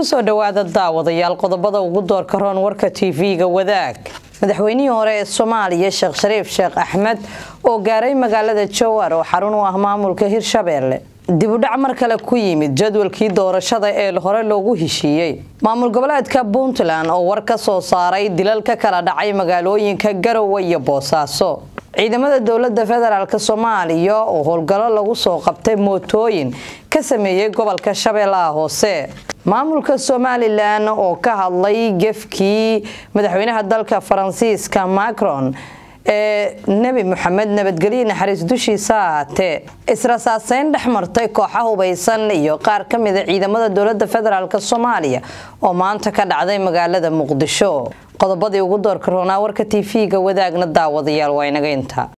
kusoo dhowaada daawadayaal qodobada ugu doorka roon warka tv-ga wadaag madaxweynihii hore ee soomaaliya sheekh shariif sheekh axmed oo gaaray magaalada jowar oo xarun u ah maamulka hirshabeelle dibudhac mar kale ku yimid jadwalkii doorashada ee hore loogu heshiiyey maamul goboleedka puntland oo war ka soo saaray dilal ka kala dhacay magaalooyinka garowe iyo boosaaso ciidamada dowlada federaalk soomaaliya oo howlgallo lagu soo qabtay mootooyin ka sameeyey gobolka shabeellaha hoose maamulka somalilan oo ka hadlay gefkii madaxweynaha dalka faransiiska macron ee nebi moxamed nabadgelyo naxariis dushiisa ahaatee israsaaseyn dhex martay kooxa hubaysan iyo qaar ka mida ciidamada dowlada federaalk soomaaliya oo maanta ka dhacday magaalada muqdisho qodobadii ugu doorka roonaa warka tv-ga wadaagna daawadayaal waa inaga inta